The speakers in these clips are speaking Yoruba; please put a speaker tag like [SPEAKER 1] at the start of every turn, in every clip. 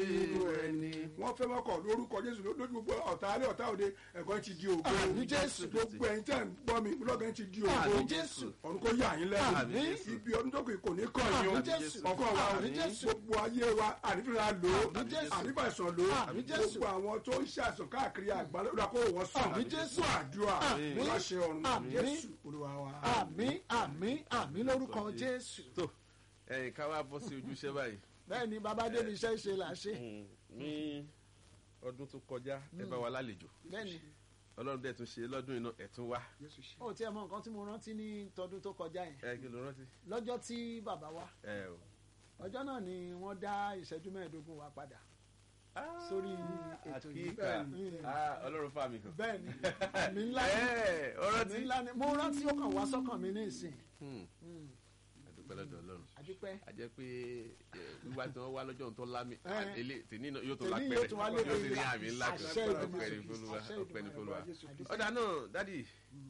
[SPEAKER 1] nínú ẹni wọ́n fẹ́ mọ́kọ̀ lórúkọ jésù lójú gbogbo ọ̀tá alẹ́ ọ̀tá òde ẹ̀kọ́ ti di ògo
[SPEAKER 2] Àmín Jésù.
[SPEAKER 1] gbogbo ẹ̀yin tẹ́ ń gbọ́ mi lọ́gàn ti di ògo
[SPEAKER 2] Àmín Jésù.
[SPEAKER 1] ọ̀run kò yà yín lẹ́nu
[SPEAKER 2] Àmín Jésù.
[SPEAKER 1] ibi ọdún tó kù kò ní kàn yín o
[SPEAKER 2] Àmín Jésù.
[SPEAKER 1] ọkọ wa
[SPEAKER 2] Àmín Jésù.
[SPEAKER 1] gbogbo ayé wa ànífìlà lò ó
[SPEAKER 2] Àmín Jésù.
[SPEAKER 1] ànífàìsàn lò ó
[SPEAKER 2] Àmín Jésù.
[SPEAKER 1] gbogbo àwọn tó ń ṣàìsàn káàkiri àgbálẹ̀ ó kó wọ́n sàn
[SPEAKER 2] Àmín Jésù.
[SPEAKER 1] fún àdúrà
[SPEAKER 2] Àmín.
[SPEAKER 1] láṣẹ ọ̀run
[SPEAKER 2] Àmín.
[SPEAKER 1] jésù olúwa wa.
[SPEAKER 2] àmín àmín àmín lórúkọ jésù
[SPEAKER 3] tó ẹ̀yin ká wá bọ́ sí ojúṣe báyìí
[SPEAKER 2] bẹ́ẹ̀ ni bàbá débi iṣẹ́ ṣe là ṣe
[SPEAKER 3] ní ọdún tó kọjá ẹ bá wa lálejò
[SPEAKER 2] bẹ́ẹ̀ ni
[SPEAKER 3] ọlọ́run dẹ̀ tún ṣe lọ́dún iná ẹ̀ tún wá
[SPEAKER 1] jésù ṣe.
[SPEAKER 2] ó tiẹ̀ mọ nǹkan tí mo rántí ní tọdún tó kọjá yẹn
[SPEAKER 3] ẹ kí ló rántí
[SPEAKER 2] lọ́jọ́ tí bàbá wa
[SPEAKER 3] ẹ o
[SPEAKER 2] ọjọ́ náà ni wọ́n dá ìṣẹ́jú mẹ́ẹ̀ẹ́dógún wa padà sórí ètò yìí
[SPEAKER 3] àkíkà
[SPEAKER 2] Mm.
[SPEAKER 3] Ah, ọlọ́run fà mí kan
[SPEAKER 2] bẹ́ẹ̀ ni àmì ńlá ni
[SPEAKER 3] ẹ ọ̀rọ̀
[SPEAKER 2] àmì
[SPEAKER 3] tí
[SPEAKER 2] ńlá ni mo rántí ó kàn wá sọ́kàn mi ní ìsìn
[SPEAKER 3] Hmm,
[SPEAKER 2] Mm,
[SPEAKER 3] àdúpẹ́ lọ́dọ̀ ọlọ́run
[SPEAKER 2] àdúpẹ́
[SPEAKER 3] a jẹ́ pé ẹ, wíwá tí wọ́n wá lọ́jọ́ ohun tó lámì
[SPEAKER 2] Eh.
[SPEAKER 3] ilé tèmi náà yóò tó
[SPEAKER 2] Tèmi
[SPEAKER 3] lápẹ̀rẹ̀
[SPEAKER 2] yóò tún wá lé
[SPEAKER 3] yóò sì ní
[SPEAKER 2] pẹ̀lú
[SPEAKER 3] àmì ńlá kan
[SPEAKER 2] àṣẹ
[SPEAKER 3] ọpẹ́
[SPEAKER 2] Ìdùmarè.
[SPEAKER 3] ní fọlùwà
[SPEAKER 2] Àṣẹ
[SPEAKER 3] ọpẹ́ ní
[SPEAKER 2] Ìdùmarè.
[SPEAKER 3] fọlùwà
[SPEAKER 1] Jésù.
[SPEAKER 3] ọ̀dà náà dádì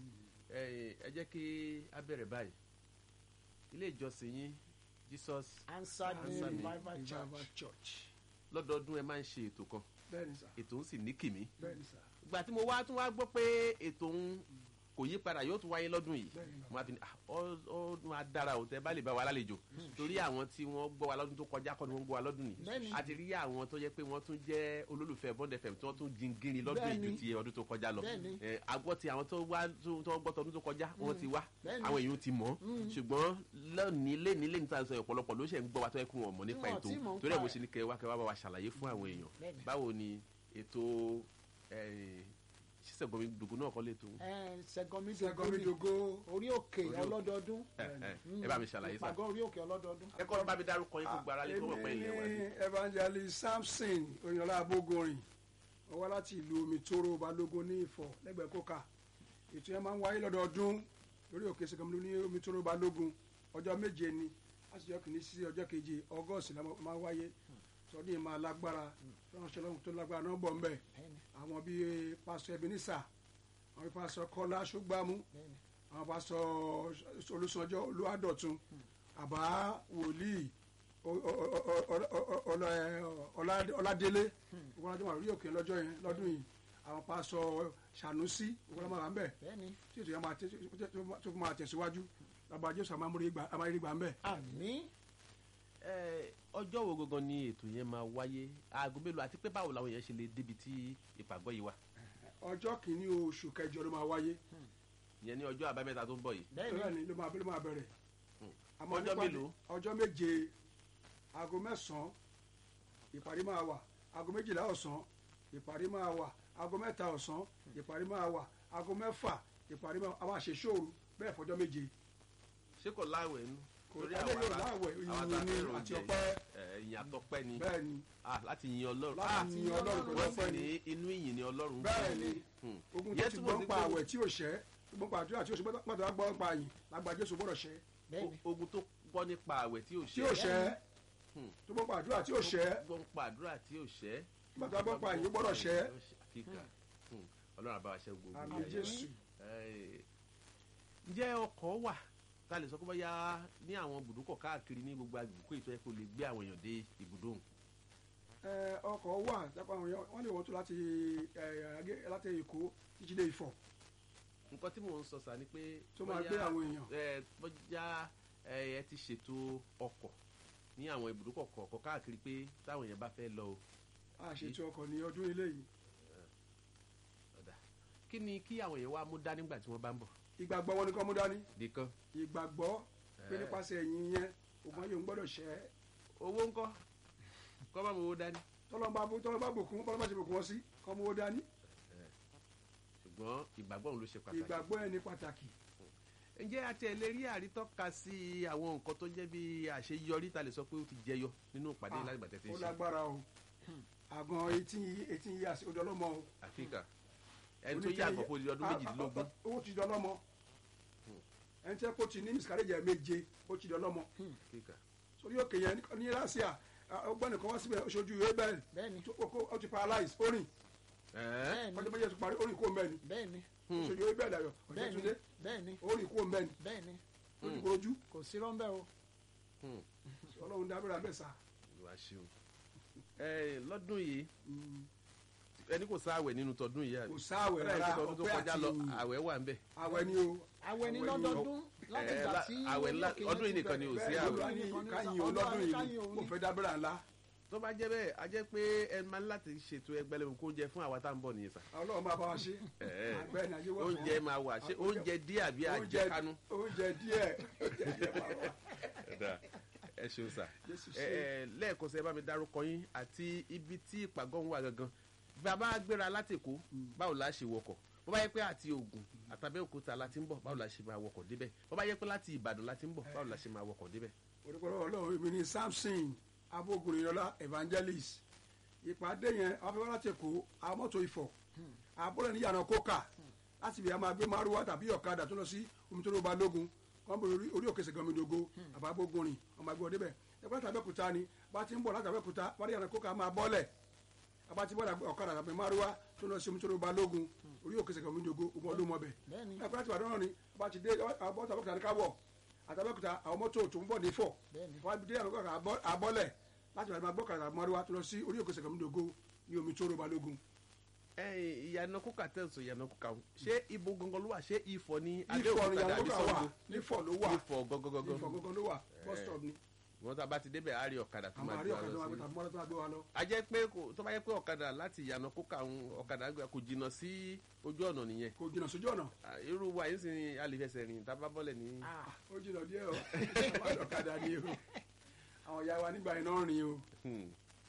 [SPEAKER 3] ẹ ẹ jẹ́ kí a bẹ̀rẹ̀ báyìí ilé ìjọsìn yín Jesus
[SPEAKER 2] answered me
[SPEAKER 3] Answered me.
[SPEAKER 2] revival
[SPEAKER 1] Revival
[SPEAKER 2] church
[SPEAKER 1] church
[SPEAKER 3] lọ́dọọdún ẹ máa ń ṣe ètò kan
[SPEAKER 1] bẹ́ẹ̀ni sà
[SPEAKER 3] ètò ń sì ní kìmí
[SPEAKER 1] bẹ́ẹ̀ni sà
[SPEAKER 3] ìgbà tí mo wá tún wá gbọ́ pé ètò ń kò yí padà yóò tún wáyé lọ́dún yìí
[SPEAKER 1] Bẹ́ẹ̀ni.
[SPEAKER 3] mo á fi ní ah, ó ó máa dára ò tẹ bá lè bá wa lálejò torí àwọn tí wọ́n gbọ́ wa lọ́dún tó kọjá kọ́ ni wọ́n gbọ́ wa lọ́dún
[SPEAKER 2] Bẹ́ẹ̀ni.
[SPEAKER 3] yìí a ti rí àwọn tó yẹ pé wọ́n tún jẹ́ olólùfẹ́ bond fm tí wọ́n tún jingiri lọ́dún yìí ju
[SPEAKER 2] Bẹ́ẹ̀ni.
[SPEAKER 3] ti ọdún tó kọjá lọ
[SPEAKER 2] Bẹ́ẹ̀ni.
[SPEAKER 3] Eh, agbọ́ ti àwọn tó wá tó tó gbọ́ tọdún tó kọjá wọ́n ti wá
[SPEAKER 2] Bẹ́ẹ̀ni.
[SPEAKER 3] àwọn èèyàn ti mọ̀ ṣùgbọ́n lónìí lẹ́ni lẹ́ni tá a sọ ọ̀pọ̀lọpọ̀ ló ṣe ń gbọ́ wa tó yẹ kó wọn mọ̀ nípa
[SPEAKER 2] Wọn ò
[SPEAKER 3] ètò
[SPEAKER 2] tí mọ̀
[SPEAKER 3] torí ẹ̀
[SPEAKER 2] nípa
[SPEAKER 3] bó
[SPEAKER 2] ẹ̀.
[SPEAKER 3] ṣe ní kẹ́ wá kẹ́ wá bá wa ṣàlàyé fún àwọn èèyàn
[SPEAKER 2] Bẹ́ẹ̀ni.
[SPEAKER 3] báwo ni ètò ṣíṣẹ́gun dùgbò náà kọ́ lè tó
[SPEAKER 2] ẹ ṣẹgọmí
[SPEAKER 1] sẹgọmidogo
[SPEAKER 2] orí òkè ọlọ́dọọdún
[SPEAKER 3] ẹ bá mi ṣàlàyé sá
[SPEAKER 2] ìpàgọ́ orí òkè ọlọ́dọọdún
[SPEAKER 3] ẹ kọ́ bá mi dárúkọ yín fún gbara lé kó wọ́n pẹ́ ilé wa
[SPEAKER 1] èmi evangelist samson oyinlọlá abogorin ó wá láti ìlú omitoro balógun ní ìfọ̀ lẹ́gbẹ̀ẹ́ kóka ètò yẹn máa ń wáyé lọ́dọọdún lórí òkè sẹgọmìlú ní omitoro balógun ọjọ́ méje ni láti ọjọ́ kìíní sí ọjọ́ keje ọgọ́sì la máa wáyé sọdún yìí máa lágbára ránṣẹ́ lọ́hùn tó lágbára náà bọ̀ ń bẹ̀
[SPEAKER 2] Bẹ́ẹ̀ni,
[SPEAKER 1] àwọn bíi pásọ ebenisa àwọn bíi pásọ kọlá ṣùgbàmù
[SPEAKER 2] bẹ́ẹ̀ni.
[SPEAKER 1] àwọn pásọ olùsànjọ olùwàdọ̀tun àbá wòlíì o- o- o- o- o- o- ọlá- ẹ, ọlá- ọládélé ìwọ́n ajọ́ wà lórí òkè lọ́jọ́ yẹn lọ́dún yìí àwọn pásọ sànúsí ìwọ́n máa wà ń bẹ̀
[SPEAKER 2] bẹ́ẹ̀ni
[SPEAKER 1] tí ètò yẹn máa tẹ- tó fi máa tẹ̀síwájú lábàá jésù àmàmúrí gbà ń bẹ̀.
[SPEAKER 2] àmì
[SPEAKER 3] ọjọ́ wo gangan ni ètò yẹn máa wáyé aago mélòó àti pé báwo làwọn èèyàn ṣe lè débi tí ìpàgọ́ yìí wà
[SPEAKER 1] ọjọ́ kìíní oṣù kẹjọ ló máa wáyé
[SPEAKER 3] ìyẹn ní ọjọ́ àbámẹ́ta tó ń bọ̀ yìí
[SPEAKER 2] bẹ́ẹ̀ni
[SPEAKER 1] bẹ́ẹ̀ ni ló máa ló máa bẹ̀rẹ̀ àmọ́
[SPEAKER 3] Ọjọ́
[SPEAKER 1] nípa-
[SPEAKER 3] mélòó?
[SPEAKER 1] ọjọ́ méje aago mẹ́sàn-án ìparí máa wà aago méjìlá ọ̀sán ìparí máa wà aago mẹ́ta ọ̀sán ìparí máa wà aago mẹ́fà ìparí máa a máa ṣe ṣóòru bẹ́ẹ̀ fọjọ́ méje
[SPEAKER 3] ṣé kò láwẹ̀ nú
[SPEAKER 1] kò
[SPEAKER 3] torí
[SPEAKER 1] alẹ́
[SPEAKER 3] àwa
[SPEAKER 1] yóò
[SPEAKER 3] la-
[SPEAKER 1] láwẹ̀
[SPEAKER 3] àwa
[SPEAKER 1] ìyìn
[SPEAKER 3] tá a
[SPEAKER 1] ni
[SPEAKER 3] fẹ́ràn
[SPEAKER 1] àti
[SPEAKER 3] oúnjẹ
[SPEAKER 1] ọpẹ́
[SPEAKER 3] ẹ̀, ìyìn àtọpẹ́ ni
[SPEAKER 1] bẹ́ẹ̀ ni
[SPEAKER 3] Ah, láti yin ọlọ́run
[SPEAKER 1] láti
[SPEAKER 3] Ah,
[SPEAKER 1] yin ọlọ́run pẹ̀lú
[SPEAKER 3] wọ́n sì
[SPEAKER 1] ọpẹ́
[SPEAKER 3] ní
[SPEAKER 1] ni
[SPEAKER 3] inú ìyìn ni ọlọ́run
[SPEAKER 1] bẹ́ẹ̀ ni
[SPEAKER 3] Hmm.
[SPEAKER 1] ogun tó
[SPEAKER 3] Yẹn
[SPEAKER 1] ti
[SPEAKER 3] túmọ̀
[SPEAKER 1] gbọ́
[SPEAKER 3] sí
[SPEAKER 1] ń pa
[SPEAKER 3] pé-
[SPEAKER 1] àwẹ̀ tí ò ṣẹ́ gbọ́n pa àdúrà tí ò ṣe pátá wá gbọ́ ń pa àyìn lágbà jésù gbọ́dọ̀ ṣẹ́
[SPEAKER 2] bẹ́ẹ̀ni
[SPEAKER 3] O- ogun tó gbọ́ nípa àwẹ̀ tí ò
[SPEAKER 1] tí
[SPEAKER 3] ṣẹ́
[SPEAKER 1] ò ṣẹ́
[SPEAKER 3] Hmm.
[SPEAKER 1] tó gbọ́ ń pa àdúrà tí ò ṣẹ́
[SPEAKER 3] gbọ́ nípa àdúrà tí ò ṣẹ́
[SPEAKER 1] pátá wá gbọ́ ń pa àyìn gbọ́dọ̀ ṣẹ́
[SPEAKER 3] kíkà Hmm. ọlọ́run àbá wa ṣẹ́ gbogbo
[SPEAKER 1] àmì
[SPEAKER 3] ayé.
[SPEAKER 1] jésù
[SPEAKER 3] Eh, ǹjẹ́ ọkọ̀ wà tá a lè sọ pé bóyá ní àwọn ibùdókọ̀ káàkiri ní gbogbo agbègbè ètò ẹ̀ kò lè gbé àwọn èèyàn dé ibùdó òun.
[SPEAKER 1] ẹ, ọkọ̀ wà jápá àwọn èèyàn wọ́n lè wọ́n tó láti ẹ, Agé- láti èkó títí dé ìfọ̀
[SPEAKER 3] nǹkan tí mò ń sọ sà ni pé
[SPEAKER 1] tó máa
[SPEAKER 3] bóyá-
[SPEAKER 1] gbé àwọn èèyàn
[SPEAKER 3] ẹ bóyá ẹ ẹ ti ṣètò ọkọ̀ ní àwọn ibùdókọ̀ kọ̀ọ̀kan káàkiri pé táwọn èèyàn bá fẹ́ lọ o
[SPEAKER 1] a ṣètò ọkọ̀ ní ọdún ilé yìí
[SPEAKER 3] ọ̀dà kí ni kí àwọn èèyàn wá mú dání nígbà tí wọ́n bá ń bọ̀
[SPEAKER 1] ìgbàgbọ́ wọn ni kọ́ mú dání
[SPEAKER 3] nìkan
[SPEAKER 1] ìgbàgbọ́ pé
[SPEAKER 3] Eh.
[SPEAKER 1] nípasẹ̀ ẹ̀yìn yẹn ògùn ayé òun gbọ́dọ̀ ṣẹ́
[SPEAKER 3] owó ńkọ́ kọ́ bá mọ owó dání
[SPEAKER 1] tọ́lọ́mbà tọ́lọ́mbà bùkún tọ́lọ́mbà ṣe bùkún wọn sí kọ́ mú owó dání
[SPEAKER 3] ṣùgbọ́n ìgbàgbọ́ òun ló ṣe pàtàkì.
[SPEAKER 1] ìgbàgbọ́ ẹ̀ ní pàtàkì
[SPEAKER 3] ǹjẹ́ àti ẹ̀ lè rí àrítọ́ka sí àwọn nǹkan tó jẹ́ bí àṣeyọrí ta lè sọ pé ó ti jẹyọ nínú ìpàdé
[SPEAKER 1] Ah,
[SPEAKER 3] lágbà tẹ́tẹ́
[SPEAKER 1] ó
[SPEAKER 3] ṣe
[SPEAKER 1] lágbára o àgàn eighteen eighteen years ó dọ́lọ́mọ o
[SPEAKER 3] àfíkà ẹni tó yà àgbọ̀ fún ọdún méjìdínlógún
[SPEAKER 1] ó ti dọ́lọ́mọ ẹni tẹ́ kó ti ní miscarriage ẹ̀ méje ó ti dọ́lọ́mọ
[SPEAKER 3] àfíkà
[SPEAKER 1] sórí òkè yẹn ní- ní russia ọgbọ́n nìkan wá síbẹ̀ oṣooju abel
[SPEAKER 2] bẹ́ẹ̀ni
[SPEAKER 1] tó kó ó ti paralyze ó rìn
[SPEAKER 3] ẹ̀ẹ́
[SPEAKER 2] bẹ́ẹ̀ni
[SPEAKER 1] ọjọ́ méje tó parí ó rìn kó mẹ́ni
[SPEAKER 2] bẹ́ẹ̀ni
[SPEAKER 1] oṣooju abel ayọ̀ ọjọ́
[SPEAKER 2] bẹ́ẹ̀ni
[SPEAKER 1] túnde
[SPEAKER 2] bẹ́ẹ̀ni
[SPEAKER 1] ó rìn kó mẹ́ni
[SPEAKER 2] bẹ́ẹ̀ni
[SPEAKER 1] ó ti korojú
[SPEAKER 2] kò sí rọ́ńbẹ́ o
[SPEAKER 1] ọlọ́run dábìrì abẹ́sà
[SPEAKER 3] ìwà ṣeun ẹ, lọ́dún yìí
[SPEAKER 1] Mm,
[SPEAKER 3] ẹni kò sáwẹ̀ nínú tọdún yìí àbí
[SPEAKER 1] kò sáwẹ̀
[SPEAKER 3] Ó dà
[SPEAKER 1] rárá
[SPEAKER 3] pé tọdún tó
[SPEAKER 1] ọpẹ́
[SPEAKER 3] kọjá
[SPEAKER 1] àti
[SPEAKER 3] lọ
[SPEAKER 1] ìyìn.
[SPEAKER 3] àwẹ̀ wà ń bẹ̀
[SPEAKER 1] àwẹ̀ ni o
[SPEAKER 2] àwẹ̀ ní
[SPEAKER 1] Àwẹ̀ ni
[SPEAKER 2] lọ́dọọdún láti
[SPEAKER 3] ẹ,
[SPEAKER 2] ìgbà
[SPEAKER 3] lá-
[SPEAKER 2] tí
[SPEAKER 3] àwẹ̀ ńlá-
[SPEAKER 2] olókè
[SPEAKER 3] ọdún
[SPEAKER 2] yẹn
[SPEAKER 3] yìí
[SPEAKER 2] ti
[SPEAKER 3] nìkan ni ò
[SPEAKER 2] bẹ̀rẹ̀.
[SPEAKER 3] sí
[SPEAKER 1] bẹ́ẹ̀
[SPEAKER 3] àwẹ̀.
[SPEAKER 1] ló wá ní
[SPEAKER 2] Olúwa ní
[SPEAKER 1] káyìn
[SPEAKER 2] sọ-
[SPEAKER 1] olọ́dún
[SPEAKER 2] Olúwa ní
[SPEAKER 1] yìí
[SPEAKER 2] káyìn òun
[SPEAKER 1] kò
[SPEAKER 2] ní.
[SPEAKER 1] fẹ́ dábẹ́rẹ́ ńlá
[SPEAKER 3] tó bá jẹ́ bẹ́ẹ̀ a jẹ́ pé ẹ máa ń láti ṣètò ẹgbẹ́lẹ́mu kó oúnjẹ fún àwa tá à ń bọ̀ nìyẹn sà
[SPEAKER 1] ọlọ́run máa bá wa ṣe
[SPEAKER 3] Ẹ,
[SPEAKER 1] àgbẹ̀ ní ayé wọ̀ fún
[SPEAKER 3] oúnjẹ máa wà ṣé oúnjẹ díẹ̀ àbí
[SPEAKER 1] oúnjẹ
[SPEAKER 3] àjẹkánu
[SPEAKER 1] oúnjẹ díẹ̀ oúnjẹ díẹ̀ máa wà.
[SPEAKER 3] Ẹ̀dá, ẹ ṣeun sà
[SPEAKER 1] Jésù
[SPEAKER 3] ẹ
[SPEAKER 1] ṣe
[SPEAKER 3] ẹ lẹ́ẹ̀kan sí ẹ bá mi dárúkọ yín àti ibi tí ìpàgọ́ ń wà gangan bàbá gbéra láti Èkó báwo la ṣe wọkọ̀ bó bá yẹ pé àti Ògùn àtàbẹ́òkúta la ti ń bọ̀ báwo la ṣe máa wọkọ̀ débẹ̀ bó bá yẹ pé láti Ìbàdàn la ti ń bọ̀ báwo la ṣe máa wọkọ̀ débẹ̀.
[SPEAKER 1] orúkọ ọlọ́run èmi ni Samson abogunrinlọlá evangelist ìpàdé yẹn afẹ́fẹ́ láti Èkó àwọn mọ́tò Ifọ̀ àbúrò ní yàrá kókà láti ibi a máa gbé márùwá tàbí ọ̀kadà tó lọ sí omitoro balógun wọ́n bọ̀ orí orí òkè sègànmídógó àbábógunrin ọmọ àgbẹ̀ ọdẹ ẹgbẹ́ láti Abẹ́òkúta ni bá ti ń bọ̀ láti Abẹ́òkúta wọ́n ní yàrá kókà máa bọ́lẹ̀ àbá ti bọ́lẹ̀ ọ̀kadà tàbí márùwá tó lọ sí omitoro balógun orí òkè sègànmídógó ogun ọdún mọ́bẹ̀
[SPEAKER 2] Bẹ́ẹ̀ni.
[SPEAKER 1] ẹgbẹ́ láti Ìbàdàn náà ni bá ti dé àbọ̀tà Abẹ́òkúta ní káwọ̀ àtàbẹ́òkúta àwọn mọ́tò tó ń bọ̀ ní fọ̀
[SPEAKER 2] Bẹ́ẹ̀ni.
[SPEAKER 1] wọ́n á dé àwọn àbọ̀lẹ̀ láti ìbàdàn máa gbọ́kàrà mọ́ríwá tó lọ sí orí òkè sègànmídógó ní omi tó ro balógun
[SPEAKER 3] ẹ̀yin ìyànà kókà tẹ̀sán ìyànà kókà ń ṣé ibo gangan ló wà ṣé Ifọ̀ ní
[SPEAKER 1] nífọ̀ ni yàrá
[SPEAKER 3] àbí
[SPEAKER 1] kókà wà
[SPEAKER 3] Ṣàngó?
[SPEAKER 1] nífọ̀ ló wà
[SPEAKER 3] Ifọ̀ gangan
[SPEAKER 1] nífọ̀ gangan ló wà bus stop ni
[SPEAKER 3] wọn tá a bá ti débẹ̀ á rí ọ̀kadà tó
[SPEAKER 1] àwọn
[SPEAKER 3] máa
[SPEAKER 1] àrí
[SPEAKER 3] gbé wa
[SPEAKER 1] ọ̀kadà
[SPEAKER 3] lọ
[SPEAKER 1] wọn
[SPEAKER 3] sí.
[SPEAKER 1] àgbẹ̀tà mọ́tò tó gbé wa lọ.
[SPEAKER 3] a jẹ́ pé kò- tó bá yẹ pé ọ̀kadà láti ìyànà kókà ń ọ̀kadà gbé- kò jìnnà sí ojú ọ̀nà nìyẹn
[SPEAKER 1] kò jìnnà sójú ọ̀nà
[SPEAKER 3] Ah, irú wa yìí sì ni a lè fẹsẹ̀ rìn tá a bá bọ́lẹ̀ ní.
[SPEAKER 2] Ah,
[SPEAKER 1] ó jìnnà díẹ̀ o àwọn àdọ̀kadà ni o àwọn ìyá wa nígbà yẹn náà rìn o.
[SPEAKER 3] Hmm.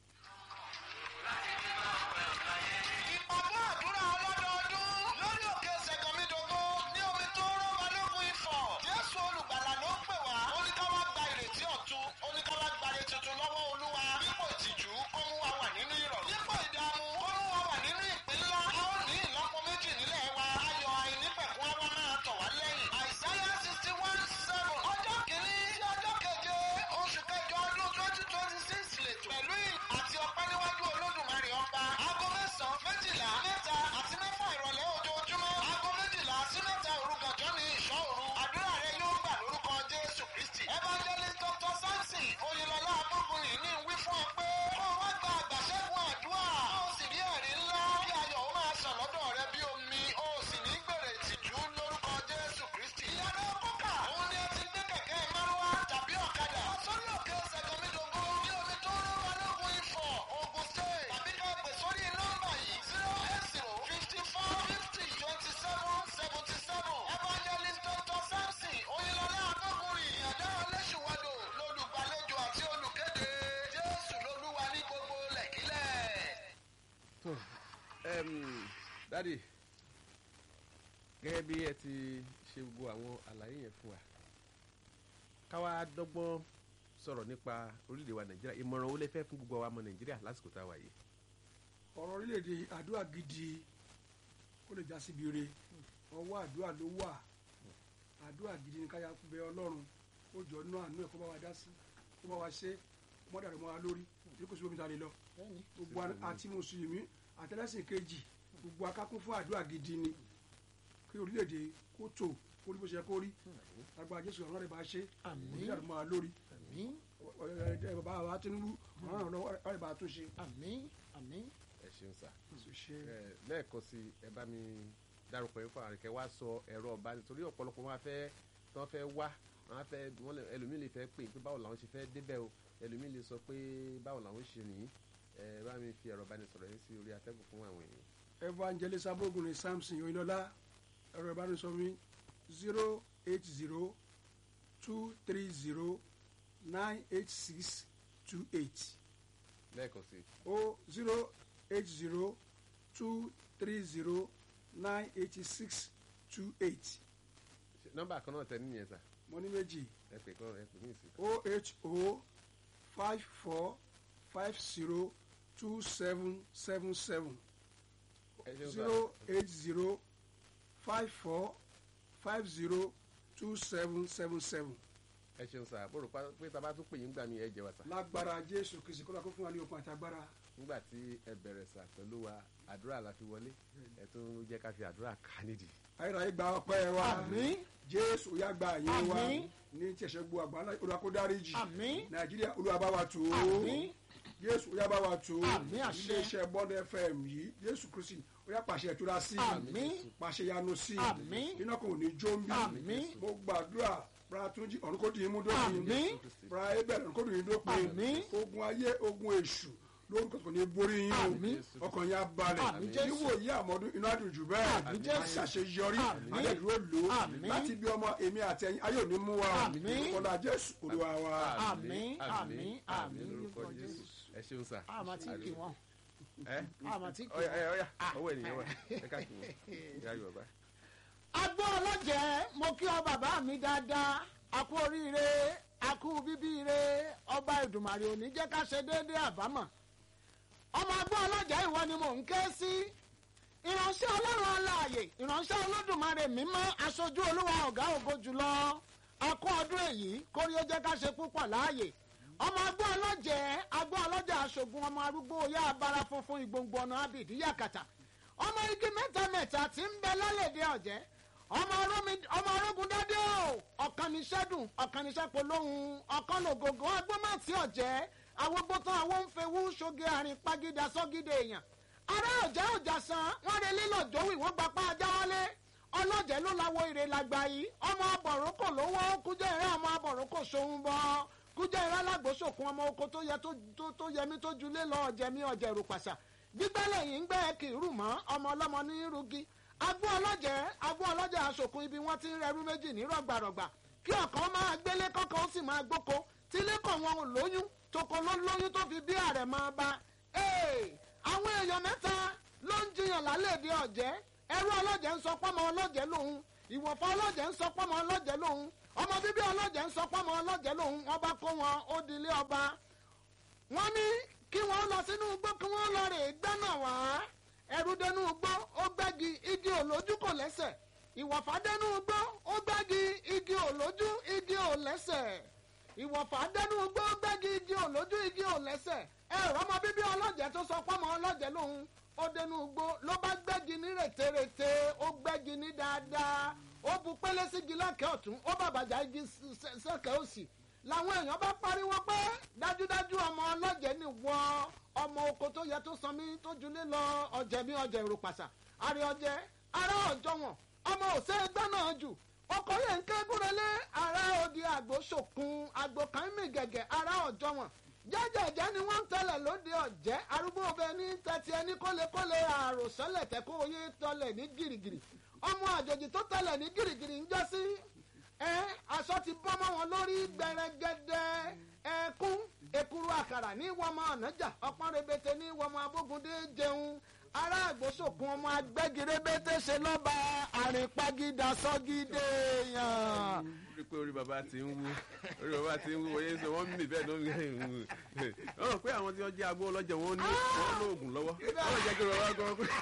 [SPEAKER 4] ìpàdé àdúrà ọlọ́dọọdún lórí òkè ṣẹ̀gànmídógó ní omi tó rọ́ balógun ifọ̀ jésù olùgbàlà ló pè wá ó ní ká wá gba ìrètí ọ̀tun ó ní ká wá gbàre tuntun lọ́wọ́ olúwa dípò ìtìjú kó mú wa wà nínú ìrọ̀ dípò ìdààmú kó mú wa wà nínú ìpín ńlá a ó ní ìlọ́po méjì nílẹ̀ wa ayọ̀ àìnípẹ̀kún wa máa tọ̀ wá lẹ́yìn àìsáyà sixty one seven ọjọ́ kìíní sí ọjọ́ keje oṣù kẹjọ ọdún twenty twenty six lẹ́tọ̀ pẹ̀lú ìlú àti ọpẹ́ níwájú olódùmarè ọba aago mẹ́sàn-án méjìlá mẹ́ta àti mẹ́fà ìrọ̀lẹ́ ojoojúmọ́ aago méjìlá sí mẹ́ta òrukànjọ́ ní ìṣọ́ òru àdúrà rẹ yóò gbà lórúkọ jésù kristi evangelist dr samson oyinlọlá abúgbùnrin ní wí fún ọ pé kó o wá gba àgbàṣẹ́gun àdúrà kó o sì rí ẹ̀rí ńlá kí ayọ̀ ó máa sàn lọ́dọ̀ rẹ bí omi o sì ní gbèrè ìtìjú lórúkọ jésù kristi ìyàrá kókà òun ni ẹ ti gbé kẹ̀kẹ́ márúwá tàbí ọ̀kadà sórí òkè ṣẹ̀gànmídógó ní omi tó rú balógun ifọ̀ ogun state tàbí ká pè sórí nọ́mbà yìí zero eight zero fifty four fifty twenty seven seventy seven evangelist dr samson oyinlọlá abọ́kùnrin ìyàdá ọlẹ́sùwádò lolùgbàlejò àti olùkéde jésù lolúwa ní gbogbo lẹ́kílẹ̀.
[SPEAKER 3] tó ẹm, dádì gẹ́gẹ́ bí ẹ ti ṣe gbogbo àwọn àlàyé yẹn fún wa káwa dọ́gbọ́n sọ̀rọ̀ nípa orílẹ̀-èdè wa nàìjíríà ìmọ̀ràn wo lẹ fẹ́ fún gbogbo àwọn ọmọ nàìjíríà lásìkò tá a wà yìí.
[SPEAKER 1] ọ̀rọ̀ orílẹ̀-èdè àdúrà gidi kó lè já síbi re ọwọ́ àdúrà ló wà àdúrà gidi ní káyà bẹ ọlọ́run ó jọ nú àánú ẹ̀ kó bá wa dá sí kó bá wa ṣe kó má dàrú mọ́ wa lórí èyí kò sí omi ta lè lọ
[SPEAKER 2] bẹ́ẹ̀ni.
[SPEAKER 1] gbogbo a- àti mùsùlùmí àtẹlẹsìn kejì gbogbo akákún fún àdúrà gidi ni kí orílẹ̀-èdè kó tò kó rí bó ṣe yẹ kó rí agbára jésù ọ̀rọ̀ rẹ̀ bá ṣe
[SPEAKER 2] Àmín.
[SPEAKER 1] kò ní dàrú mọ́ wa lórí
[SPEAKER 2] àmín
[SPEAKER 1] ẹ ẹ bàbá wa Tinubu ọ̀rọ̀ rẹ̀ ọ̀rọ̀ rẹ̀ bá tún ṣe.
[SPEAKER 2] àmín àmín.
[SPEAKER 3] ẹ ṣeun sá
[SPEAKER 1] ṣe
[SPEAKER 3] ẹ lẹ́ẹ̀kan sí ẹ bá mi dárúkọ yín fún àrùnkẹ́ wá sọ ẹ̀rọ ọba nítorí ọ̀pọ̀lọpọ̀ wọn fẹ́ tí wọ́n fẹ́ wá wọn fẹ́ wọn lè ẹlòmíì lè fẹ́ pè pé báwo làwọn ṣe fẹ́ débẹ̀ o ẹlòmíì lè sọ pé báwo làwọn ṣe nìyí ẹ bá mi fi ẹ̀rọ ìbánisọ̀rọ̀ yín sí orí atẹ́gùn fún àwọn èèyàn.
[SPEAKER 1] evangelist abogun ni samson oyinlọlá ẹ̀rọ ìbánisọ̀rọ̀ mi zero eight zero two three zero nine eight six two eight
[SPEAKER 3] lẹ́ẹ̀kan sí
[SPEAKER 1] o zero eight zero two three zero nine eighty six two eight
[SPEAKER 3] nọ́mbà kan náà tẹ nìyẹn sà
[SPEAKER 1] mo ní méjì
[SPEAKER 3] ẹ pè kan ẹ pè mí sí.
[SPEAKER 1] o h o five four five zero two seven seven seven
[SPEAKER 3] ẹ ṣeun sà
[SPEAKER 1] zero eight zero five four five zero two seven seven seven
[SPEAKER 3] ẹ ṣeun sà mo rò pa pé tá a bá tún pè yín gbà mí ẹ jẹ wá sà
[SPEAKER 1] lágbára jésù kìsì kó lọ kó fún wa ní okun àti agbára
[SPEAKER 3] nígbà tí ẹ bẹ̀rẹ̀ sà pẹ̀lú wa àdúrà la fi wọlé ẹ tún jẹ́ ká fi àdúrà ká nídìí.
[SPEAKER 1] ayérayé gba ọpẹ́ wa
[SPEAKER 2] àmín
[SPEAKER 1] jésù yá gba àyè wa
[SPEAKER 2] Àmín.
[SPEAKER 1] ní tí ẹ̀ṣẹ̀ gbọ́ àgbà olúwa kó dáríjì
[SPEAKER 2] àmín
[SPEAKER 1] nàìjíríà olúwa bá wa tù ó
[SPEAKER 2] àmín
[SPEAKER 1] jésù ó yá bá wa tó
[SPEAKER 2] Àmín àṣẹ.
[SPEAKER 1] iléeṣẹ́ bond fm yìí jésù kristi ó yá pàṣẹ ìtura sí
[SPEAKER 2] Àmín.
[SPEAKER 1] pàṣẹ yanu sí
[SPEAKER 2] Àmín.
[SPEAKER 1] iná kò ní jó ń bí
[SPEAKER 2] Àmín.
[SPEAKER 1] mo gbàdúrà bra túnjí ọ̀run kò dín in mú dópin
[SPEAKER 2] Àmín.
[SPEAKER 1] bra ebel ọ̀run kò dín in dópin
[SPEAKER 2] Àmín.
[SPEAKER 1] ogun ayé ogun èṣù lórúkọ kò ní borí yín
[SPEAKER 2] Àmín.
[SPEAKER 1] o ọkàn yín á balẹ̀
[SPEAKER 2] Àmín Jésù.
[SPEAKER 1] níwò yí àmọ́dún inú àdùn jù bẹ́ẹ̀
[SPEAKER 2] Àmín Jésù.
[SPEAKER 1] àṣàṣeyọrí
[SPEAKER 2] Àmín.
[SPEAKER 1] àdẹ̀dúró lò ó
[SPEAKER 2] Àmín.
[SPEAKER 1] láti bí ọmọ èmi àti ẹ̀yin ayé òní mú wa o
[SPEAKER 2] Àmín.
[SPEAKER 1] ọ̀dà jésù olúwa wa.
[SPEAKER 2] Àmín, àmín, àmín
[SPEAKER 3] lórúkọ
[SPEAKER 2] lórúkọ
[SPEAKER 3] jésù ẹ ṣeun sà.
[SPEAKER 2] àmọ́ tí kì wọ́n
[SPEAKER 3] ẹ
[SPEAKER 2] àmọ́ tí kì
[SPEAKER 3] ọyà
[SPEAKER 2] wọ́n.
[SPEAKER 3] ọyà ọwọ́ ènìyàn wà ẹ ká kí wọn ìyá yorùbá.
[SPEAKER 2] agbó ọlọ́jẹ́ mo kí ọ bàbá mi dáadáa a kú oríire a kú bíbíire ọba ìdùmàrè òní jẹ́ ká ṣe déédéé àbámọ̀ ọmọ agbó ọlọ́jẹ́ ìwọ ni mò ń ké sí ìránṣẹ́ ọlọ́run aláàyè ìránṣẹ́ olódùmarè mímọ́ aṣojú olúwa ọ̀gá ògo jùlọ akọ ọdún èyí kórí ó jẹ́ ká ṣe púpọ̀ láàyè ọmọ agbó ọlọ́jẹ́ agbó ọlọ́jẹ́ aṣogun ọmọ arúgbó oyá abara funfun ìgbòǹgbò ọ̀nà abìdí yàkàtà ọmọ igi mẹ́ta mẹ́ta tí ń bẹ lálẹ́dẹ̀ ọ̀jẹ́ ọmọ Ọ̀rúnmi- ọmọ orógun dádé o ọ̀kan ní sẹ́dùn ọ̀kan ní sẹ́pọ̀ lóhùn ọ̀kan lògògó agbómọ̀tì ọ̀jẹ́ awógbótán àwọn ń fewú ṣoge àrìn pagídà sọ́gídé èèyàn ará ọ̀jẹ́ ọ̀jà san wọ́n re lílọ jówì wọ́n gbapá ajá wálé ọlọ́jẹ́ ló lawo ire làgbà yìí ọmọ abọ̀rúnkò lówó kújẹ́ ìrẹ́ ọmọ abọ̀rúnkò ṣòun bọ́ kújẹ́ ìrẹ́ alágbòsòkun ọmọ oko tó yẹ tó- tó- tó yẹmí tó julé lọ ọ̀jẹ̀mí ọ̀jẹ̀ rùpàṣà gbígbẹ́lẹ̀ yìí ń gbẹ́ kì í rù mọ́ ọmọ ọlọ́mọ ní rugi agbó ọlọ́jẹ́ agbó ọlọ́jẹ́ aṣòkun ibi wọ́n ti ń rẹrú méjì ní rọ̀gbàrọ̀gbà kí ọ̀kan máa gbélé kọ́kọ́ ó sì máa gbóko tí lẹ́kọ̀ọ́ wọn ò lóyún toko ló lóyún tó fi bí ààrẹ máa bá ee àwọn èèyàn mẹ́ta ló ń jiyàn lálẹ́dẹ ọ̀jẹ́ ẹrú ọlọ́jẹ́ ń sọ pọ́mọ ọlọ́jẹ́ lòun ìwọ̀fọ́ ọlọ́jẹ́ ń sọ pọ́mọ ọlọ́jẹ́ lòun ọmọ bíbí ọlọ́jẹ́ ń sọ pọ́mọ ọlọ́jẹ́ lòun wọ́n bá kó wọn ó dilé ọba wọ́n ní kí wọ́n lọ sínú igbó kí wọ́n lọ rè é gbẹ́nà wá ẹrú dẹnu igbó ó gbẹ́gi igi òlójú kò lẹ́sẹ̀ ìwọ̀fà dẹnu igbó ó gbẹ́gi igi òlójú igi ò lẹ́sẹ̀ ìwọ̀fà dẹnu igbó ó gbẹ́gi igi òlójú igi ò lẹ́sẹ̀ ẹ̀rọ ọmọ bíbí ọlọ́jẹ̀ tó sọ pọ́mọ ọlọ́jẹ̀ lòun ó dẹnu igbó ló bá gbẹ́gi ní rètérètè ó gbẹ́gi ní dáadáa ó bu pélé sígi lẹ́kẹ̀ẹ́ ọ̀tún ó bàbàjá igi s- s- sẹ́kẹ̀ẹ́ òsì làwọn èèyàn bá pariwo pé dájúdájú ọmọ ọlọ́jẹ̀ ni wọ ọmọ oko tó yẹ tó sanmi tó julé lọ ọ̀jẹ̀ mi ọ̀jẹ̀ èrò pàṣà àrẹ ọ̀jẹ̀ ará ọ̀jọ̀ wọn ọmọ òsè ẹgbẹ́ náà jù ọkọ̀ yẹn ń ké gúnrẹ́lé ará òdi àgbò ṣòkun àgbò kan mì gẹ̀gẹ̀ ará ọ̀jọ̀ wọn jẹ́jẹ̀jẹ́ ni wọ́n ń tẹ̀lẹ̀ lóde ọ̀jẹ́ arúgbó ọbẹ̀ ní tẹ̀tí ẹni kólekóle àròsọ́lẹ̀ tẹ́kọ̀ oyè tọ́lẹ̀ ní gìrìgìrì ọmọ àjòjì tó tẹ̀lẹ̀ ní gìrìgìrì ń jẹ́ sí ẹ aṣọ ti bọ́ mọ́ wọn lórí gbẹrẹgẹdẹ ẹkún ekuru àkàrà ní wọmọ ọ̀nàjà ọpọ́n rebete ní wọmọ abógundé jẹun ará àgbóṣòkun ọmọ agbẹ́girébété ṣe lọ́ba àrìnpagídà sọ́gídé yàn.
[SPEAKER 3] rí i pé orí bàbá ti ń wú orí bàbá ti ń wú oyè sọ wọ́n mì bẹ́ẹ̀ ló ń wú wọ́n rò pé àwọn tí wọ́n jẹ́ agbó ọlọ́jà wọn ní wọ́n lóògùn lọ́wọ́ wọ́n jẹ́ kí bàbá gan pé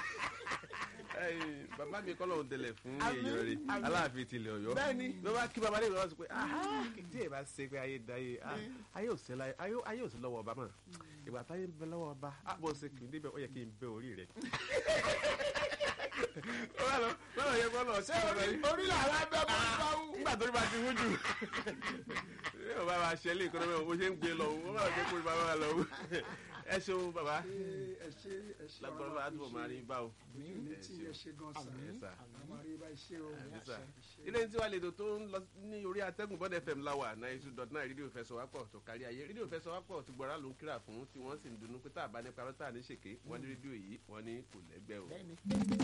[SPEAKER 3] ẹ̀yin, bàbá mi kọ́ lóun tẹlẹ̀ fún
[SPEAKER 2] Àmín,
[SPEAKER 3] èèyàn rẹ̀
[SPEAKER 2] àmín.
[SPEAKER 3] aláàfin tilẹ̀ ọ̀yọ́
[SPEAKER 2] Bẹ́ẹ̀ni.
[SPEAKER 3] bí wọ́n bá kí bàbá lè lọ́wọ́ sọ pé "Ah, tí ẹ bá ṣe pé ayé da ayé ah, ayé ò sí láyé ayé ayé ò sí lọ́wọ́ ọba mọ̀ ìgbà táyé ń bẹ lọ́wọ́ ọba á bọ̀ ṣe kì í débẹ̀ ó yẹ kí n bẹ orí rẹ̀. wọ́n lọ wọ́n lọ yẹ kó lọ sí ọ̀rọ̀ yìí
[SPEAKER 2] orí làwọn abẹ́ bọ́ bá wù.
[SPEAKER 3] nígbà tó ní bá ti wú jù ní ọba wa ṣẹlẹ̀ ìkọ́nà mẹ́wọ̀n bó ṣe ń gbé lọ wọ́n bá jẹ́ kó ní bàbá wa lọ wú ẹ ṣeun bàbá
[SPEAKER 1] ẹ ṣe ẹ ṣe
[SPEAKER 3] lágbọ́dọ̀ bá túbọ̀ máa rí bá o.
[SPEAKER 1] ní tí ẹ ṣe gan sa
[SPEAKER 3] Ẹ sà.
[SPEAKER 1] àwọn àríwá iṣẹ́ o
[SPEAKER 3] Ẹ sà. ilé ní tiwa lèdò tó ń lọ ní orí atẹ́gùn bọ́dẹ̀ fm láwà ninety two dot nine rédíò fẹsọ̀wápọ̀ tó kárí ayé rédíò fẹsọ̀wápọ̀ ti gbọ́ra ló ń kíra fún tí wọ́n sì ń dunnú pé tá a bá ní parọ́ tá a ní ṣèké wọ́n ní rédíò yìí wọ́n ní kò lẹ́gbẹ́ o.
[SPEAKER 2] bẹ́ẹ̀ni